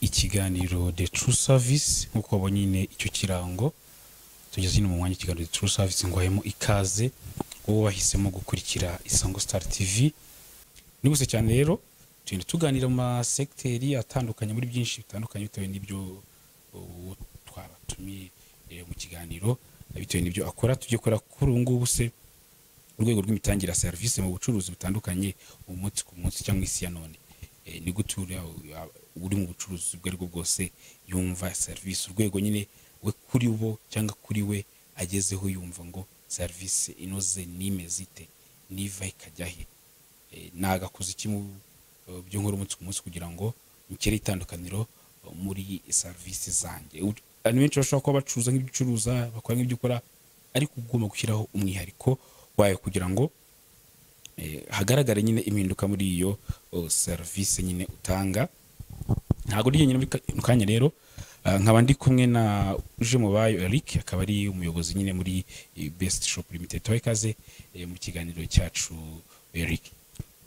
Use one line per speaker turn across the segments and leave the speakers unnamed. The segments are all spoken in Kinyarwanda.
ikiganiro the true service nk'uko wabonye nyine icyo kirango tugeze nyine mu mwanya ikiganiro the true service ngo hahemo ikaze wowe wahisemo gukurikira isango star tv ni guse cyane rero tugenda tuganira mu masegiteri atandukanye muri byinshi bitandukanye bitewe n'ibyo uwo twabatumiye eh, mu kiganiro bitewe n'ibyo akora tujye kora kuri ubu ngubu se urwego rw'imitangire ya serivisi mu bucuruzi butandukanye umunsi ku munsi cyangwa isi ya none Eh, ni gute uri- ah, uri mu bucuruzi ubwo ari bwo bwose yumva serivisi urwego nyine we kuri bo cyangwa kuri we agezeho yumva ngo serivisi inoze nimeze ite niva ikajya he Eh, nagakoze iki mu eh, byo nkora umunsi ku munsi kugira ngo nkere itandukaniro eh, muri serivisi zanjye U- abantu benshi bashobora kuba bacuruza nk'ibicuruza bakora nk'ibyo ukora ariko uba ugomba gushyiraho umwihariko wayo kugira ngo eh, hagaragare nyine impinduka muri iyo oh, serivisi nyine utanga ntabwo uri jyenyine muri ka- mu kanya rero ah, nkaba ndi kumwe na uje mu bayo eric akaba ari umuyobozi nyine muri eh, best shop limited tuhaye ikaze eh, mu kiganiro cyacu eric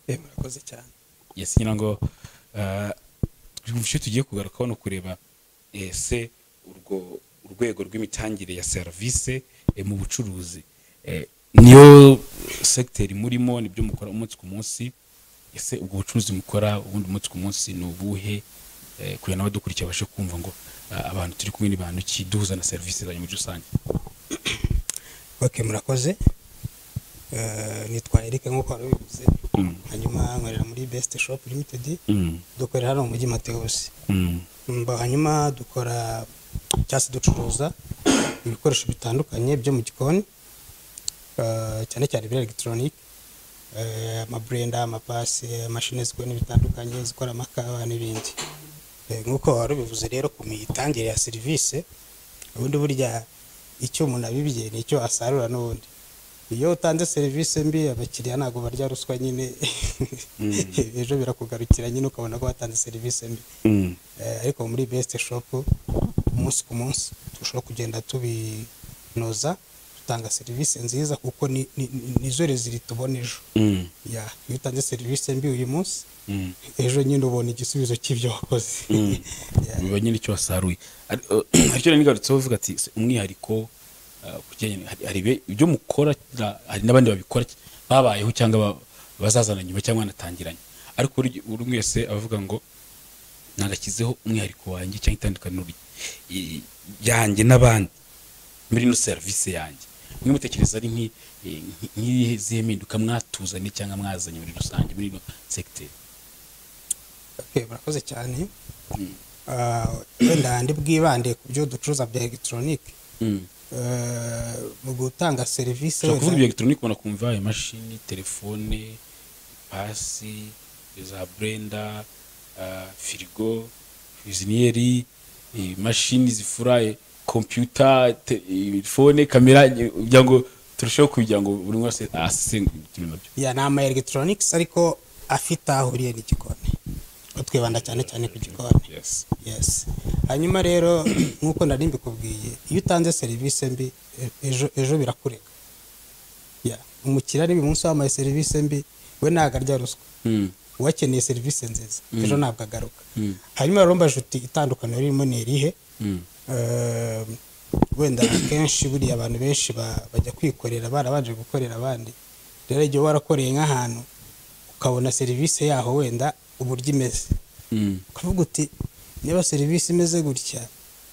Eh, murakoze cyane
yes ngira ngo ah, tubishe tugiye kugaruka hano kureba ese urwo urwego rw'imitangire ya serivisi eh, mu bucuruzi Eh, niyo sekiteri murimo nibyo mukora umunsi ku munsi ese ubwo bucuruzi mukora ubundi umunsi ku munsi ni ubuhe Eh, kugira ngo abadukurikira babashe kumva ngo ah, abantu turi kumwe ni bantu ki duhuza na serivisi zanyu muri rusange
ok murakoze Eh, nitwa erike nk'uko wari ubivuze
Mm,
hanyuma nkorera muri best shop limited
mm,
dukorera hano mu mujyi mateus
mm,
Mba- hanyuma dukora cyangwa se ducuruza ibikoresho bitandukanye byo mu gikoni eh, cyane cyane ibya elegitoronike amaburenda amapasi amashini zikora bitandukanye zikora amakawa n'ibindi Eh, nk'uko wari ubivuze rero ku mitangire ya serivisi ubundi burya icyo umuntu abibye ni icyo asarura n'ubundi iyo utanze serivisi mbi abakiriya ntabwo barya ruswa nyine ejo birakugarukira nyine ukabona ko watanze serivisi mbi
mm,
Eh, ariko muri best shop umunsi ku munsi dushobora kugenda tubinoza dutanga serivisi nziza kuko ni- ni- ni- nizo rezili tubona ejo
mm,
Ya, iyo utanze serivisi mbi uyu munsi
mm.
ejo nyine ubona igisubizo cy'ibyo wakoze
Mm.
Ya.
biba nyine icyo wasaruye Ari- eh, aricyo rero nigarutseho uvuga ati "Se, umwihariko eh, ku kijyanye- hari- hari ibi- ibyo mukora na- hari n'abandi babikora babayeho cyangwa ba- bazazana nyuma cyangwa banatangiranye ariko buri buri umwe wese avuga ngo nagashyizeho umwihariko wanjye cyangwa itandukaniro ry- i- yanjye n'abandi muri ino serivisi yanjye mwe mutekereza ari nk'i- eh, nk'i- nk'izihe mpinduka mwatuzanye cyangwa mwazanye muri rusange muri ino segiteri
Okay, murakoze cyane Ah, wenda ndi bwibande ku byo ducuruza bya elegitoronike Eh, mu gutanga serivisi
ushobora kuvuga
wenda-
ibya elegitoronike ubona kumva imashini telefone pasi za burenda ah, firigo viziniyeri imashini zifura kompiyuta telefone kamera eh, kugira ngo turusheho kugira ngo buri umwe wese asesengukirwe nabyo
ya ni ama elegitoronike ariko afite aho ahuriye n'igikoni Ko twibanda cyane cyane ku gikoni
Yes.
yes hanyuma rero nk'uko nari mbikubwiye iyo utanze serivisi mbi e- ejo ejo birakureka Ya, umukiriya niba uyu munsi wambaye serivisi mbi we ntabwo arya ruswa
Mm.
uwakeneye serivisi nziza ejo ntabwo agaruka
Mm.
hanyuma rero mbaje uti itandukaniro ririmo ni irihe
Mm.
Eh, wenda akenshi buriya abantu benshi ba- bajya kwikorera barabanje gukorera abandi rero igihe uba warakoreye nk'ahantu ukabona serivisi yaho wenda uburyo imeze
Mm.
ukavuga uti niba serivisi imeze gutya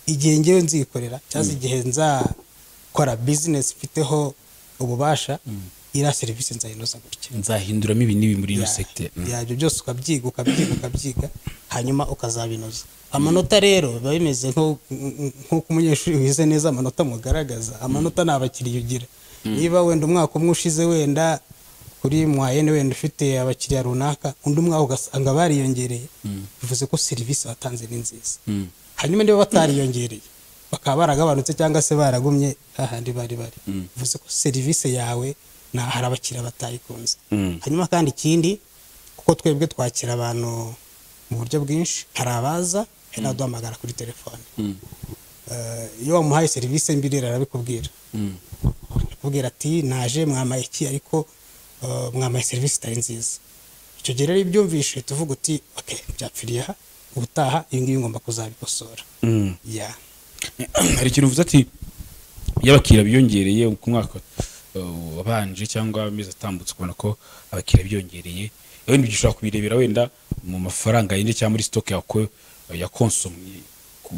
igihe ngewe nzikorera cyangwa se igihe nzakora bizinesi mfiteho ububasha iriya serivisi nzayinoza gutya
nzahinduramo ibi n'ibi muri ino
Ya-
segiteri Mm.
ya, ibyo byose ukabyiga ukabyiga ukabyiga hanyuma ukazabinoza amanota rero biba bimeze nko- nk'uko umunyeshuri wize neza amanota amugaragaza amanota ni abakiriya ugira niba wenda umwaka umwe ushize wenda kuri mwayene wenda ufite abakiriya runaka undi umwaka ugasanga bariyongereye bivuze ko serivisi watanze ni nziza
Mm.
hanyuma niba batariyongereye bakaba baragabanutse cyangwa se baragumye hahandi bari bari bivuze ko serivisi yawe nta hari abakiriya batayikunze
Mm.
hanyuma kandi ikindi kuko twebwe twakira abantu mu buryo bwinshi hari abaza hari n'abaduhamagara kuri telefone
Mm.
Eh, iyo wamuhaye serivisi mbi rero arabikubwira
Mm.
akubwira ati naje mwamaye iki ariko eh, mwamaye serivisi itari nziza icyo gihe rero iyo ubyumvishe tuvuga uti ok byapfiriye aha ubutaha iyi ngiyi ngomba kuzabikosora
Mm.
ya
hari ikintu uvuze ati iyo abakiriya biyongereye ku mwaka uh, wabanje cyangwa amezi atambutse ukabona ko abakiriya biyongereye wenda ibyo ushobora kubirebera wenda mu mafaranga yindi cyangwa muri sitoke yawe ko- ya konsomye ku-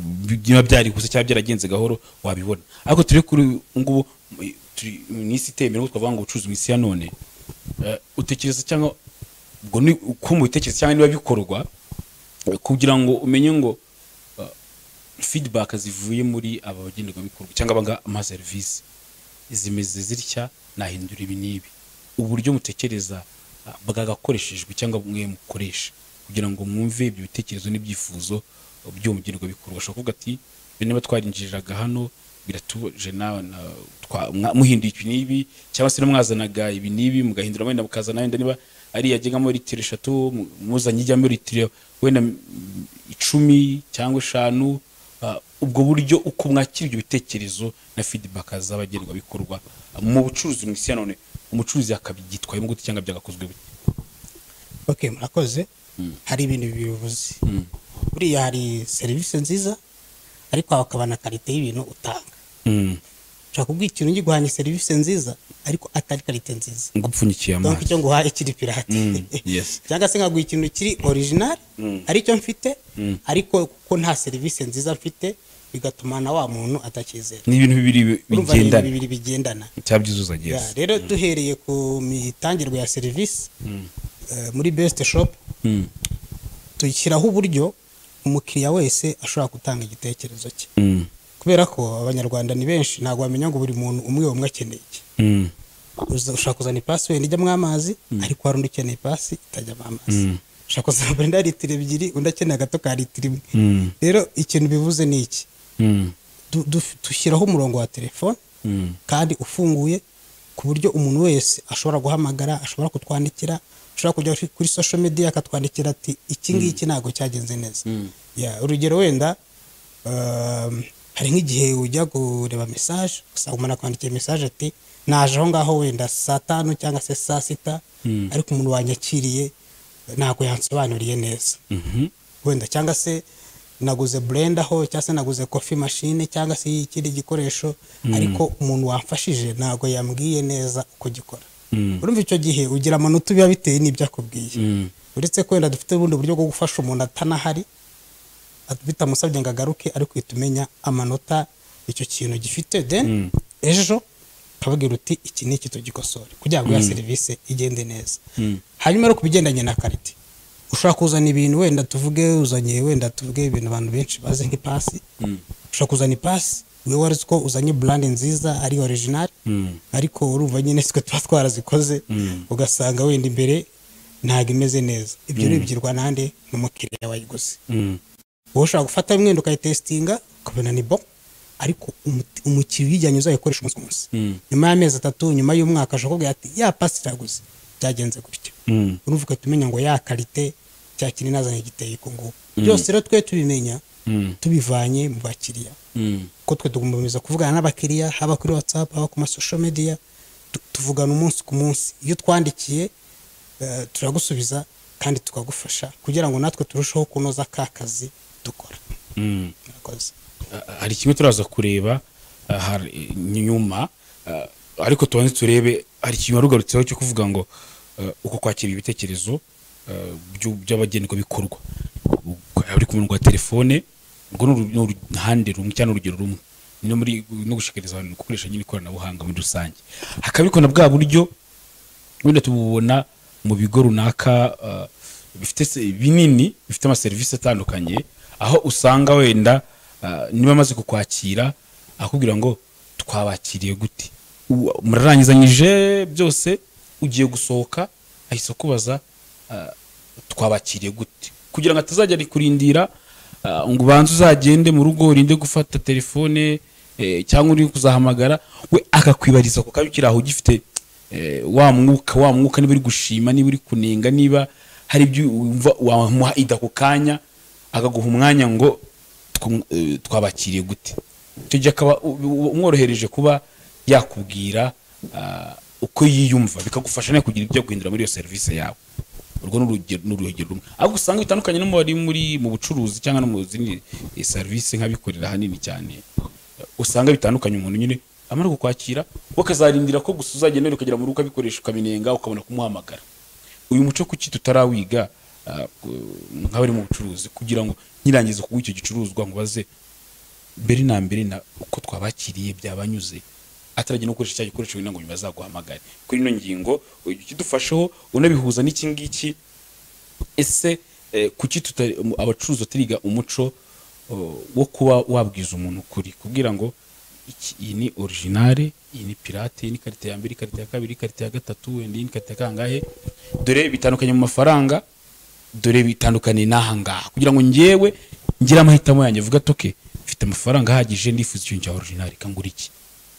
niba byariguze cyangwa byaragenze gahoro wabibona ariko turi kuri ubu ngubu mu- turi mu isi iteye imbere n'ubwo twavuga ngo ubucuruzi mu isi ya none Eh, utekereza cyangwa ubwo ni uko mu bitekerezo cyangwa niba bikorwa eh, kugira ngo umenye ngo feedback zivuye muri aba bagenerwabikorwa cyangwa abanga ama serivisi zimeze zitya nahindura ibi n'ibi uburyo mutekereza ah, bwagakoreshejwe cyangwa mwe mukoresha kugira ngo mwumve ibyo bitekerezo n'ibyifuzo by'uwo mugenerwabikorwa ashobora kuvuga ati "Ibi niba twarinjiriraga hano biratuje nawe na- twa- mwa- muhinduye ibi n'ibi cyangwa se mwazanaga ibi n'ibi mugahindura wenda mukazana wenda niba ari yajyagamo litiro eshatu mu- muzanye ijyamo litiro wenda mm, icumi cyangwa eshanu Uh, ubwo buryo uko mwakira ibyo bitekerezo na feedback z'abagenerwabikorwa uh, mu bucuruzi mu isi ya none umucuruzi akabyitwayemo gute cyangwa byagakozwe gute
ok murakoze hari ibintu bibivuze buriya hari serivisi nziza ariko hakaba na karite y'ibintu utanga
Mm.
ushobora kubwira ikintu ngi guhanye serivisi nziza ariko atari karite nziza
ngo upfunyikiye
donc
amazi
icyo nguhaye kiri pirate
Mm, yes.
cyangwa se nkaguha ikintu kiri original aricyo mfite ariko kuko nta serivisi nziza mfite bigatuma na wa muntu atacyizera
ni ibintu bibiri bi-
Urumva ni ibintu
bigendana
bibiri bigendana
cyabyuzuza
Ya,
yes
rero duhereye ku mitangirwe ya serivisi eh, muri best shop
Mm.
dushyiraho uburyo umukiriya wese ashobora gutanga igitekerezo cye
Mm.
kubera ko abanyarwanda ni benshi ntabwo bamenya ngo buri muntu umwe umwe akeneye iki
Mm.
uza- ushaka kuzana ipasi wenda ijyamo amazi ariko hari undi ukeneye ipasi itajyamo amazi ushaka kuzana wenda litiro ebyiri undi akeneye agato ka litiro imwe
Mm.
rero ikintu bivuze ni iki
Mm.
Du- du- dushyiraho umurongo wa telefone
Mm.
kandi ufunguye ku buryo umuntu wese ashobora guhamagara ashobora kutwandikira ashobora kujya kuri- kuri social media akatwandikira ati iki ngiki ntabwo cyagenze neza Ya, urugero wenda um, hari nk'igihe ujya kureba mesaje usanga umuntu akwandikiye mesaje ati naje aho ngaho wenda saa tanu cyangwa se saa sita ariko umuntu wanyakiriye ntabwo yansobanuriye neza
Mhm.
wenda cyangwa se naguze blend aho cyangwa se naguze coffee machine cyangwa se ikindi gikoresho ariko umuntu wamfashije ntabwo yambwiye neza uko gikora
Mm.
urumva icyo gihe ugira amanota biba bitewe n'ibyo akubwiye
Mm.
uretse ko wenda dufite ubundi buryo bwo gufasha umuntu atanahari at- bitamusabye ngo agaruke ariko uhita umenya amanota icyo kintu gifite then ejo ukababwira uti iki ni iki tugikosore kugira ngo ya serivisi igende neza hanyuma rero ku bigendanye na karite ushobora kuzana ibintu wenda tuvuge uzanye wenda tuvuge ibintu abantu benshi bazi nk'ipasi ushobora kuzana ipasi wowe wari uzi ko uzanye burandi nziza ari orijinali ariko urumva nyine sitwe tuba twarazikoze ugasanga wenda imbere ntabwo imeze neza ibyo ntibyirwa nande n'umukiriya wayiguze
Mm.
wowe ushobora gufata mwenda ukayitesitinga ukabona ni bo ariko umuti- umukiriya uyijyanye uzayikoresha umunsi ku munsi
Mm.
nyuma y'amezi atatu nyuma y'umwaka ashobora kubwira ati ya pasi iraguze byagenze gutya
Mm.
urumva ugahita umenya ngo ya karite cya kintu nazanye giteye uku nguku byose rero twe tubimenya
Mm.
tubivanye mu bakiriya
Mm.
kuko twe tugomba kuvugana n'abakiriya haba kuri whatsapp haba ku masosho media tu- tuvugana umunsi ku munsi iyo twandikiye eh, turagusubiza kandi tukagufasha kugira ngo natwe turusheho kunoza ka kazi dukora
Mm.
murakoze
Ah, hari kimwe turaza kureba ah, hari- nyuma ah, ariko tubanze turebe hari ikintu wari ugarutseho cyo kuvuga ngo ah, uko kwakira ibitekerezo ah, by'u- by'abagenerwabikorwa uri ku murongo wa telefone ubwo ni uru- ni uruhande rumwe cyangwa ni urugero rumwe no muri no gushishikariza abantu gukoresha nyine ikoranabuhanga muri rusange hakaba ariko na bwa buryo wenda tububona mu bigo runaka uh, bifite se- binini bifite amaserivisi atandukanye aho usanga wenda uh, niba amaze kukwakira akubwira ngo twabakiriye gute U- murarangizanyije byose ugiye gusohoka ahise akubaza uh, twabakiriye gute kugira ngo atazajya ari kurindira ah, ngo ubanze uzagende mu rugo urinde gufata telefone eh, cyangwa uri kuzahamagara we akakwibariza ku kanya ukiri aho ugifite eh, wa mwuka wa mwuka niba uri gushima niba uri kunenga niba hari ibyo wumva wamuha ida ku kanya akaguha umwanya ngo tw- eh, twabakiriye gute icyo gihe akaba u- u- umworohereje kuba yakubwira ah, uko yiyumva bikagufasha nawe kugira ibyo guhindura muri iyo serivisi yawe urwo ni urugero ni urugero rumwe ahubwo usanga bitandukanye no mu bari muri mu bucuruzi cyangwa no mu zindi eh, serivisi nk'abikorera ahanini cyane usanga bitandukanye umuntu nyine amara kukwakira wakazarindira ko gusa uzagenda ukagera mu rugo ukabikoresha ukaminenga ukabona kumuhamagara uyu muco kuki tutarawiga ah, ku- nk'abari mu bucuruzi kugira ngo nkirangiza kuguha icyo gicuruzwa nkubaze mbere na mbere na uko twabakiriye byabanyuze ataragenda no gukoresha cya gikoresho wenda ngo nyuma azaguhamagare kuri ino ngingo ikidufasheho unabihuza n'iki ngiki ese eh, kuki tutari mu- abacuruzi batariga umuco oh, wo kuba wabwiza umuntu ukuri kugira ngo iki- iyi ni originale iyi ni pirate iyi ni karite ya mbere ikarita ya kabiri ikarita ya gatatu wenda iyi ni karite ya kangahe dore bitandukanye mu mafaranga dore bitandukaniye n'aha ngaha kugira ngo njyewe ngire amahitamo yanjye vuga toke mfite amafaranga ahagije ndifuza ikintu cya originale kangura iki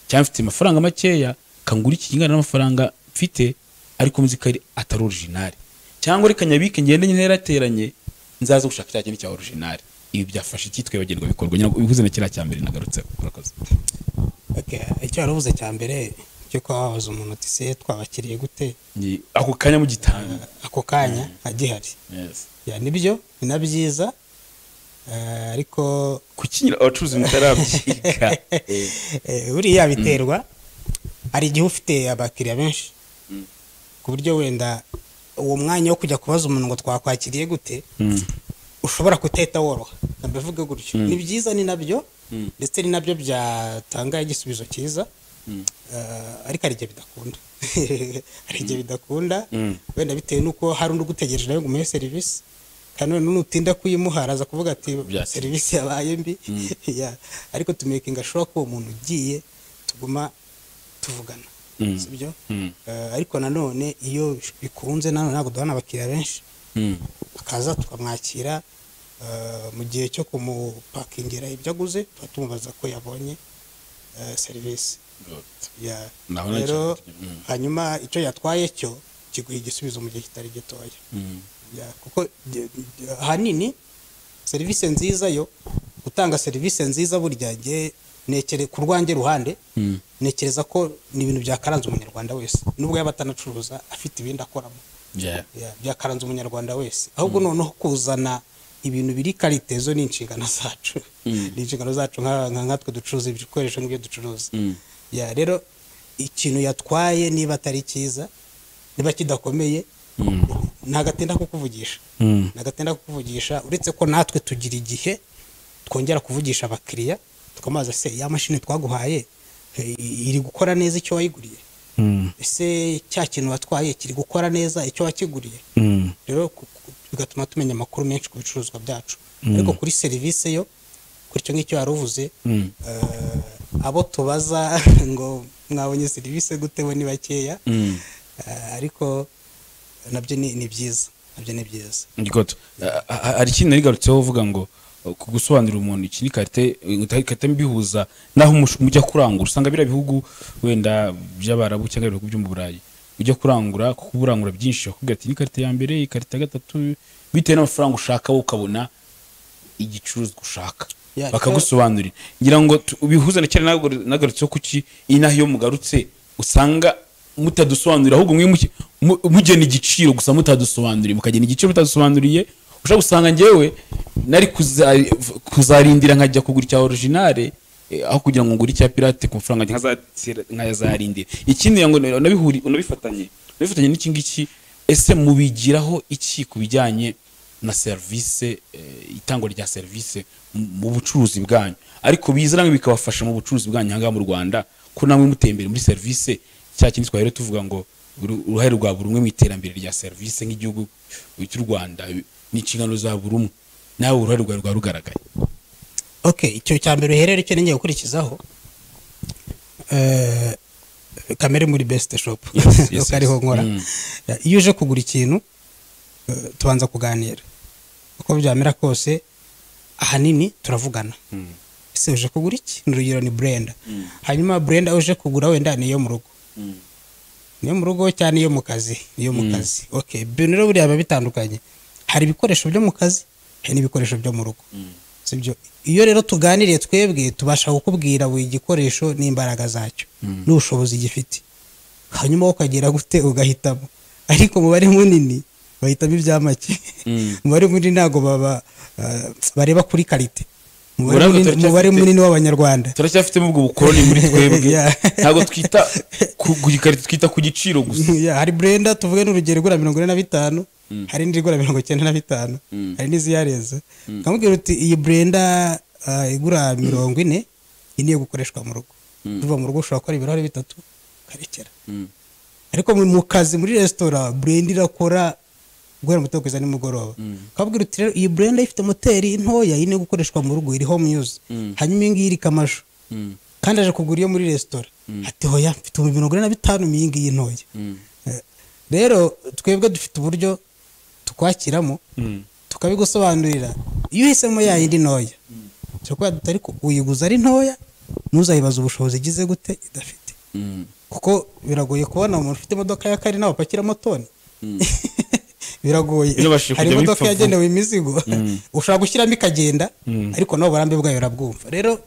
cyangwa mfite amafaranga makeya kangura iki kingana n'amafaranga mfite ariko nzi ko ari- atari originale cyangwa reka nyabike ngende nyine yarateranye nzaza gushaka cya kintu cya originale ibi byafasha iki twibagirwa bikorwa nyina ubivuze na kiriya cya mbere nagarutseho urakoze
Okay, icyo wari uvuze cya mbere cyo kuba wabaza umuntu uti se twabakiriye gute
Ni- ako kanya mu gitanga
ako kanya agihari
yes
ya nibyo ni na byiza eh, ariko
kuki nyina abacuruzi mutarabyiga Eh,
eh, buriya biterwa hari igihe ufite abakiriya benshi ku buryo wenda uwo mwanya wo kujya kubaza umuntu ngo twakwakiriye gute
mm,
ushobora kuteta woroha mbivuge gutyo ni byiza ni nabyo
Mm.
ndetse ni nabyo byatanga igisubizo cyiza Eh, ariko hari igihe bidakunda hari igihe bidakunda
Mm.
wenda bitewe n'uko hari undi ugutegereje nawe ngo umuhe serivisi kandi noneho nutinda kuyimuha araza kuvuga ati
Byatinze.
serivisi yabaye mbi Ya, ariko tumekinga ashobora ko uwo muntu ugiye tuguma tuvugana
Mm.
si byo
mm,
Eh, ariko nanone iyo bikunze nanone ntabwo duhana abakiriya benshi
mm,
akaza tukamwakira eh, mu gihe cyo kumupakingira ibyo aguze tuba tumubaza ko yabonye eh, serivisi
good.
Ya,
Naho nacyo-
rero
mm,
hanyuma icyo yatwaye cyo kiguha igisubizo mu gihe kitari gitoya
mm,
Ya, kuko ge- ge- ahanini serivisi nziza yo gutanga serivisi nziza burya nge nekere ku rwanjye ruhande
mm,
nekereza ko ni ibintu byakaranze umunyarwanda wese nubwo yaba atanacuruza afite ibindi akoramo
yeah,
Ya, byakaranze umunyarwanda wese ahubwo noneho kuzana ibintu biri karite zo ni inshingano zacu ni inshingano zacu nka- nka- nkatwe ducuruza ibikoresho nk'ibyo ducuruza
mm,
ya rero ikintu yatwaye niba atari cyiza niba kidakomeye
mm,
ntagatinda kukuvugisha
mm,
ntagatinda kukuvugisha uretse ko natwe tugira igihe twongera kuvugisha abakiriya tukamubaza se ya mashini twaguhaye eh, iri gukora neza icyo wayiguriye
mm,
ese cya kintu watwaye kiri gukora neza icyo wakiguriye
mm,
rero ku- ku- bigatuma tumenya amakuru menshi ku bicuruzwa byacu ariko kuri serivisi yo kuri icyo ngicyo wari uvuze
mm,
eh, abo tubaza ngo mwabonye serivisi gute bo ni bakeya
mm.
eh, ariko nabyo ni ni byiza nabyo ni byiza
Good. Ah, ah, hari ikindi narigarutseho uvuga ngo oh, ku gusobanurira umuntu iki ni karite karite mbihuza naho umush- mujya kurangura usanga biriya bihugu wenda by'abarabu cyangwa ibihugu byo mu burayi ujya kurangura kuko uba urangura byinshi bakubwira ati ni karite ya mbere iyi karite ya gatatu bitewe n'amafaranga ushaka wowe ukabona igicuruzwa ushaka
Yeah,
bakagusobanurira ngira ngo tu- ubihuze na kera nagaru- nagarutseho kuki iyi naho iyo mugarutse usanga mutadusobanurira ahubwo mwe muke- mu- mugena igiciro gusa mutadusobanuriye mukagena igiciro mutadusobanuriye ushobora gusanga njyewe nari kuza- kuzarindira nkajya kugura icya originale eh, aho kugira ngo ngure icya pirate ku mafaranga yanjye nkazatira- nkayazarindira ikindi ngo unabihuri- unabifatanye unabifatanye n'iki ngiki ese mubigiraho iki ku bijyanye na serivisi itangwa rya serivisi mu- mu bucuruzi bwanyu ariko bizira bikabafasha mu bucuruzi bwanyu ahangaha mu rwanda ko namwe muteye imbere muri serivisi cya kindi twahera tuvuga ngo uru- uruhare rwa buri umwe mu iterambere rya serivisi nk'igihugu cy'u rwanda ni inshingano za buri umwe nawe uruhare rwawe rwaba rugaragaye
okay icyo cya mbere uherere icyo ngiye gukurikizaho eh, kamere muri best shop
Yes, yes,
nuko ariho
yes.
nkora
Mm.
Ya, iyo uje kugura ikintu eh, tubanza kuganira uko byamera kose ahanini turavugana ese uje kugura iki ni urugero ni burenda hanyuma burenda uje kugura wenda ni iyo mu rugo niyo mu rugo cyane iyo mu kazi niyo mu kazi okay ibintu rero buriya biba bitandukanye hari ibikoresho byo mu kazi hari n'ibikoresho byo mu rugo sibyo iyo rero tuganiriye twebwe tubasha kukubwira buri gikoresho n'imbaraga zacyo n'ubushobozi gifite hanyuma wowe ukagira gute ugahitamo ariko umubare munini bahitamo ibyamake
Mm.
umubare munini ntabwo baba ah, bareba kuri karite umubare
Urabona
munini-
turacyafite-
umubare munini w'abanyarwanda
turacyafitemo ubwo bukoroni muri twebwe
Yeah.
ntabwo twita ku ku gikarito twita ku giciro gusa
Yeah, hari burenda tuvuge n'urugero igura mirongo ine na bitanu hari indi igura mirongo icyenda na bitanu hari n'iziyarenze ukamubwira uti iyi burenda ah, igura mirongo ine iyi niyo gukoreshwa mu rugo uva mu rugo ushobora gukora ibirahuri bitatu ukarekera
Mm.
ariko mu- mu kazi muri resitora burenda irakora guhera mu kugeza nimugoroba ukabwira uti rero iyi burenda ifite moteri ntoya iyi niyo gukoreshwa mu rugo iri home use hanyuma iyi ngiyi irika amashu
Mm.
kandi aje kugura iyo muri resitora ati hoya mfite ibihumbi mirongo ine na bitanu iyi ngiyi ntoya
Mm.
Eh, rero twebwe dufite uburyo tukwakiramo tukabigusobanurira iyo uhisemo ya yindi ntoya turakubwira tuti ariko uyiguze ari ntoya ntuzayibaze ubushobozi igize gute idafite
Mm.
kuko biragoye kubona umuntu ufite imodoka y'akari nawe apakiramo toni biragoye
Yabashije
hari
kujya
imodoka
bipfa vuba.
yagenewe imizigo ushobora gushyiramo ikagenda ariko nawe uburambe bwayo urabwumva rero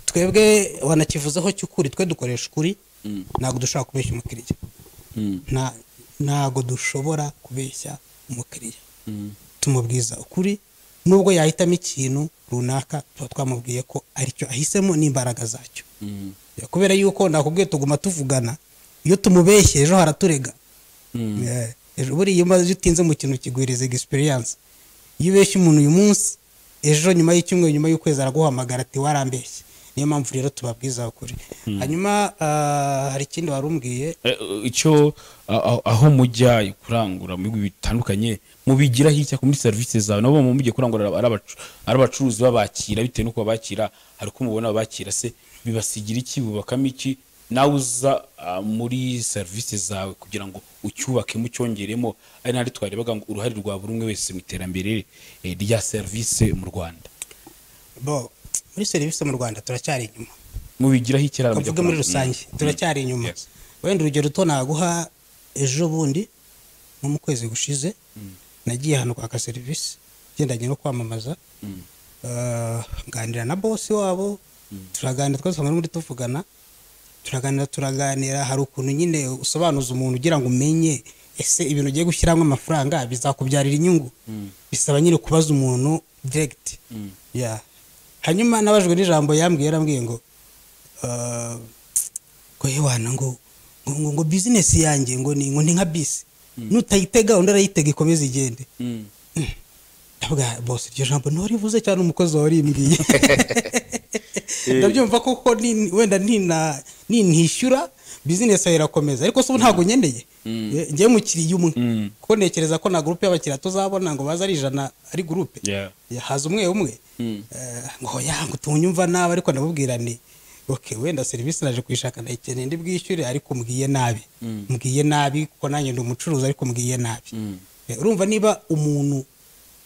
twebwe wanakivuzeho cy'ukuri twe dukoresha ukuri ntabwo dushobora kubeshya umukiriya
Mm.
nta ntago dushobora kubeshya umukiriya
Mm.
tumubwiza ukuri nubwo yahitamo ikintu runaka tuba twamubwiye ko aricyo ahisemo n'imbaraga zacyo
Mm.
kubera yuko nakubwiye tuguma tuvugana iyo tumubeshye ejo haraturega
Mm.
Eh, ejo buriya iyo umaze utinze mu kintu kiguhereza egisipiriyanse iyo ubeshya umuntu uyu munsi ejo nyuma y'icyumweru nyuma y'ukwezi araguhamagara ati warambeshye niyo mpamvu rero tubabwiza ukuri hanyuma ah, hari ikindi wari umbwiye
Eh, icyo a- a- aho mujya kurangura mu bihugu bitandukanye mubigiraho iki muri serivisi zawe nabo mu mujye kurangura ari abacu- ari abacuruzi babakira bitewe n'uko babakira hari uko mubona babakira se bibasigira iki bubakamo iki nawe uza ah, muri serivisi zawe kugira ngo ucyubake mucyongeremo ari n'ahandi twarebaga ngo uruhare rwa buri umwe wese mu iterambere eh, rya serivisi mu rwanda
bo muri serivisi mu rwanda turacyari inyuma
mubigiraho iki ari abajya
bavuge muri
kurangura?
rusange
Mm.
turacyari inyuma
Yes.
wenda urugero ruto naguha ejo bundi nko mu kwezi gushize nagiye ahantu kwaka serivisi igendanye no kwamamaza Ah, nganira na bosi wabo turaganira twese hamwe muri tuvugana turaganira turaganira hari ukuntu nyine usobanuza umuntu ugira ngo umenye ese ibintu ugiye gushyiramo amafaranga bizakubyarira inyungu bisaba nyine kubaza umuntu direct Yeah. hanyuma nabajwe n'ijambo yambwiye yarambwiye ngo ah, ngo hewana ngo ngo ngo- ngo bizinesi yanjye ngo ni ngo ni nka bisi nutayitega undi arayitega ikomeze igende
Mm.
ndavuga bose iryo jambo ntorivuze cyane umukozi warimbwiye ndabyumva kuko ni- wenda nina- nintishyura bizinesi yawe irakomeza ariko se ubu ntabwo ngendeye Eh, njyewe mukiriya umwe
Mm.
kuko ntekereza ko na gurupe y'abakiriya tuzabona ngo baze ari ijana ari gurupe
Yeah.
Ya, haza umwe umwe
Mm.
Eh, ngo yangu tunyumva nabi ariko ndamubwira ni okay wenda serivisi naje kuyishaka ndayikeneye ndi bwishyure ariko mbwiye nabi mbwiye nabi kuko nanjye ndi umucuruzi ariko mbwiye nabi Eh, urumva niba umuntu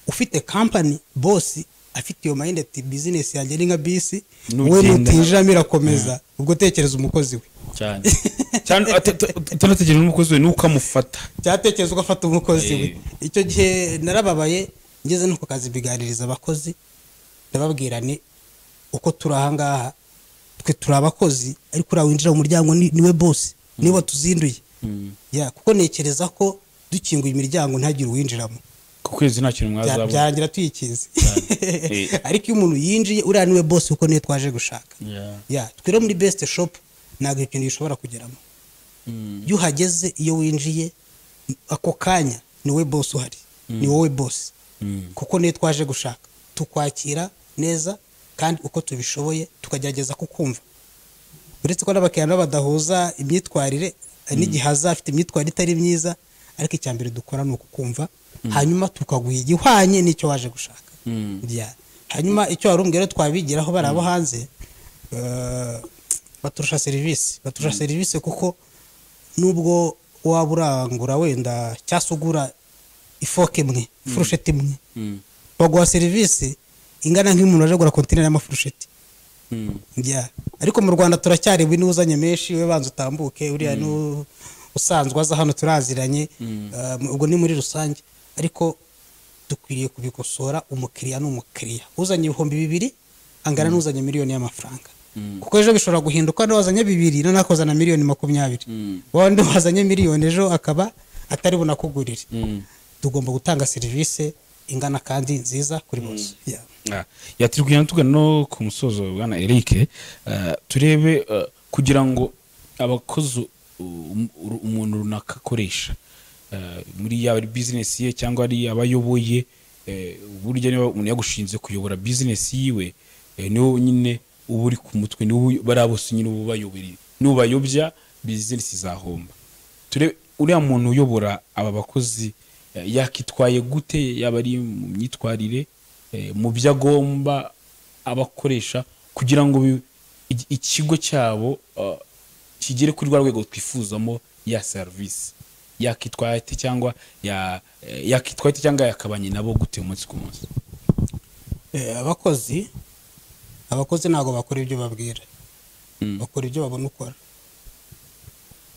ufite company boss afite iyo mindset business yanjye ni nka bisi we
Nugenda.
nutijamo irakomeza ubwo tekereza umukozi we
cyane cyane utanategereje n'umukozi we nuko amufata
cyatekereza ugafata umukozi we
Eh.
icyo gihe narababaye ngeze no ku kazi mbiganiriza abakozi ndababwira ni uko turi ahangaha twe turi abakozi ariko uriya winjira mu muryango ni- niwe bosi niwe tuzinduye Ya, kuko ntekereza ko dukinguye imiryango ntagire uwinjiramo
ku kwezi nta kintu
Bya-
mwazabona
byarangira tuyikinze
Eh.
ariko iyo umuntu yinjiye uriya niwe bosi kuko niwe twaje gushaka
Yeah.
ya twe rero muri besite shopu ntabwo ikintu gishobora kugeramo iyo uhageze iyo winjiye ako kanya ni wowe bosi uhari ni wowe bosi kuko niyo twaje gushaka tukwakira neza kandi uko tubishoboye tukagerageza kukumva uretse ko n'abakiriya nabo badahuza imyitwarire n'igihe azafite imyitwarire itari myiza ariko icya mbere dukora ni ukukumva hanyuma tukaguha igihwanye n'icyo waje gushaka Yeah. hanyuma icyo wari umbwira twabigiraho bari abo hanze eh, baturusha serivisi baturusha serivisi kuko nubwo waba urangura wenda cyangwa se ugura ifoke imwe ifurusheti imwe baguha serivisi ingana nk'umuntu waje kugura kontineri y'amafurusheti Yeah. ariko mu rwanda turacyari we n'uzanye menshi we banza utambuke uriya n'u- usanzwe aza hano turaziranye Uh, ubwo ni muri rusange ariko dukwiriye kubikosora umukiriya n'umukiriya uzanye ibihumbi bibiri angana n'uzanye miliyoni y'amafaranga kuko ejo bishobora guhinduka wenda wazanye bibiri noneho akozana miliyoni makumyabiri wawundi wazanye miliyoni ejo akaba atari bunakugurire tugomba gutanga serivisi ingana kandi nziza kuri bose Yeah.
yatiri kugenda tugana no ku musozo bwana eric eh, turebe eh, kugira ngo abakozi um- uru- umuntu runaka akoresha eh, muri yaba ari bizinesi ye cyangwa ari abayoboye burya niba umuntu yagushinze kuyobora bizinesi yiwe eh, niwo nyine uba uri ku mutwe niwo bariya bose nyine uba ubayobora nubayobya bizinesi zahomba turebe uriya muntu uyobora aba bakozi eh, yakitwaye gute yaba ari mu myitwarire eh, mu byo agomba abakoresha kugira ngo bi- i- ikigo cyabo ah, kigere kuri rwa rwego twifuzamo ya serivisi yakitwaye ate cyangwa ya- eh, yakitwaye ate cyangwa yakabanye nabo gute umunsi ku munsi
Eh, abakozi abakozi ntabwo bakora ibyo babwira bakora ibyo babona ukora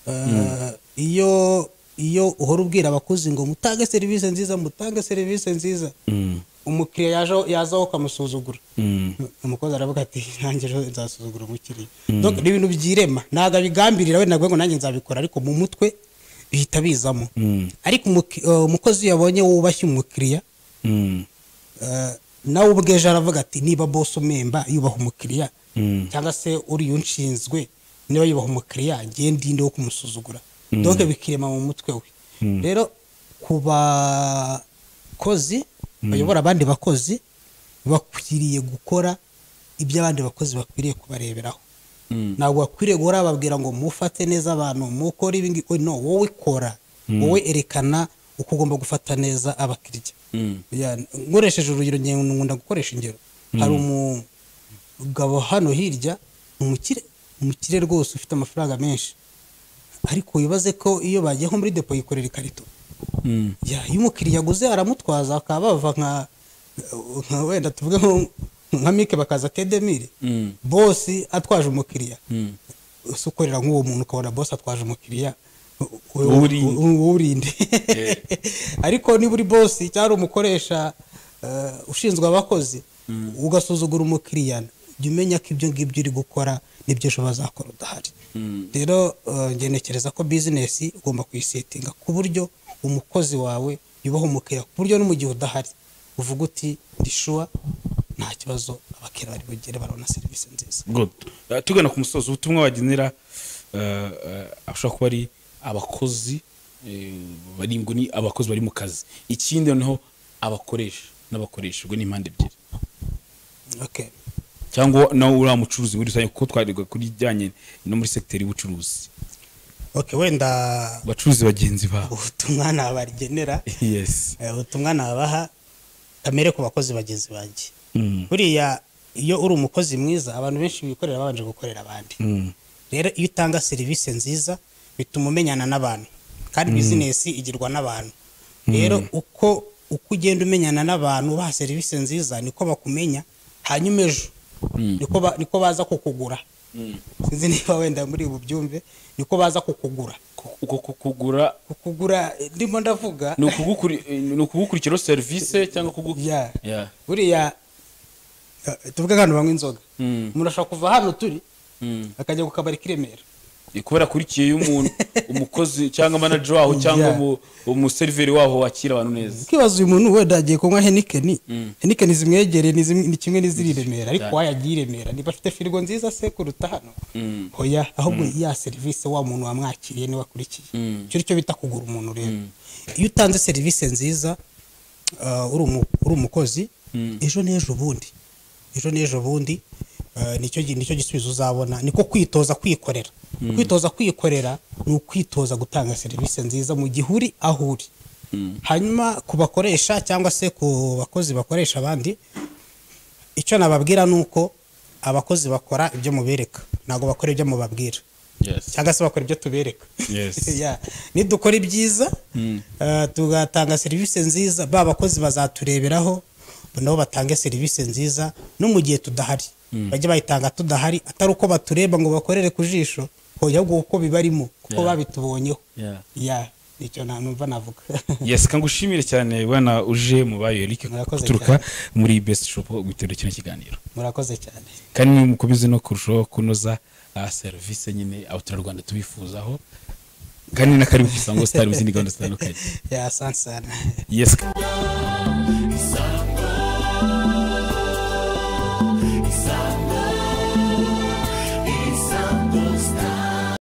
Eh, iyo iyo uhora ubwira abakozi ngo mutange serivisi nziza mutange serivisi nziza umukiriya yaje aho- yaza aho ukamusuzugura umukozi aravuga ati nanjye ejo nzasuzugura umukiriya Donc, ni ibintu byirema ntabwo abigambirira we ntabwo ngo nanjye nzabikora ariko mu mutwe bihita bizamo ariko umuki- eh, umukozi iyo yabonye wubashye umukiriya Eh, nawe ubwe ejo aravuga ati niba bose umemba yubaha umukiriya cyangwa se uriya unshinzwe niba yubaha umukiriya ngiye ndinde wo kumusuzugura doke bikirema mu mutwe we rero ku bakozi bayobora abandi bakozi bakwiriye gukora ibyo abandi bakozi bakwiriye kubareberaho ntabwo bakwiriye guhora bababwira ngo mufate neza abantu mukore ibi ngibi no wowe kora wowe erekana uko ugomba gufata neza abakiriya Ya, nkoresheje urugero nge- nkunda gukoresha ingero hari umugabo hano hirya umukire umukire rwose ufite amafaranga menshi ariko wibaze ko iyo bagiye nko muri depo yikorera ikarito ya iyo umukiriya aguze aramutwaza bakaba bava nka nka wenda tuvuge nko nka mike bakaza kedemire bosi atwaje umukiriya usa ukorera nk'uwo muntu ukabona bosi atwaje umukiriya
Uwurinde.
uwurinde ariko niba uri bosi cyangwa umukoresha eh, ushinzwe abakozi ugasuzugura umukiriya jya umenya ko ibyo ngibyo uri gukora nibyo ejo bazakora udahari rero eh, njye ntekereza ko bizinesi ugomba kuyisetinga ku buryo umukozi wawe yubaha umukiriya ku buryo no mu gihe udahari uvuga uti ndishuwa nta kibazo abakiriya bari bugere barabona serivisi nziza
Good. Eh, tugana ku musozi ubutumwa wagenera eh, eh, abashobora kuba ari abakozi eh, bari ngo ni abakozi bari mu kazi ikindi noneho abakoresha n'abakoresha ubwo ni impande ebyiri
okay.
cyangwa nawe uriya mucuruzi muri rusange kuko twarirwa kuri bijyanye no muri sekiteri y'ubucuruzi
okay wenda
abacuruzi bagenzi babo
ubutumwa nabagenera
yes
Eh, ubutumwa nabaha kamere ku bakozi bagenzi banjye
Mm.
buriya iyo uri umukozi mwiza abantu benshi bikorera babanje gukorera abandi rero iyo utanga serivisi nziza bituma umenyana n'abantu kandi bizinesi igirwa n'abantu rero uko uko ugenda umenyana n'abantu ubaha serivisi nziza niko bakumenya hanyuma ejo niko ba- niko baza kukugura sinzi niba wenda muri ubu byumve niko baza kukugura
uko kugura
kukugura eh, ndimo ndavuga
ni ukugukuri- eh, ni ukugukurikiraho serivisi cyangwa kugukira
Yeah. buriya eh, tuvuge nk'abantu banywa inzoga umuntu ashobora kuva hano turi akajya ku kabari k'i remera
kubera akurikiye y'umuntu umukozi cyangwa manager waho cyangwa
Yeah.
umu- umuseriveri waho wakira abantu neza
ukibaza uyu muntu wenda agiye kunywa henikeni henikeni zimwegereye ni zimwe- ni kimwe n'iziri i remera ariko
Cyane.
wayagiye i remera niba afite firigo nziza se kuruta hano hoya ahubwo ya serivisi wa muntu wamwakiriye niwe akurikiye icyo ni cyo bita kugura umuntu rero iyo utanze serivisi nziza eh, uri umu- uri umukozi ejo n'ejo bundi ejo n'ejo bundi eh, nicyo gi- nicyo gisubizo uzabona niko kwitoza kwikorera kwitoza kwikorera ni ukwitoza gutanga serivisi nziza mu gihe uri aho uri hanyuma ku bakoresha cyangwa se ku bakozi bakoresha abandi icyo nababwira ni uko abakozi bakora ibyo mubereka ntabwo bakora ibyo mubabwira
yes
cyangwa se bakora ibyo tubereka
Yes.
Yeah. nidukora ibyiza eh, tugatanga serivisi nziza ba bakozi bazatureberaho nabo batange serivisi nziza no mu gihe tudahari bajye bayitanga tudahari atari uko batureba ngo bakorere ku jisho hoya ahubwo uko bibarimo kuko
Yeah.
babitubonyeho
Yeah.
Yeah. nicyo nta numva navuga
yes kangushimire cyane bwana uje mu bayo Eric
Murakoze
guturuka muri best shop guterura kino kiganiro
murakoze cyane
kandi mukomeze no kurushaho kunoza ah, serivisi nyine abaturarwanda tubifuzaho kandi na karibu ku isango sitari mu zindi gahunda zitandukanye
ya asante sana
yesika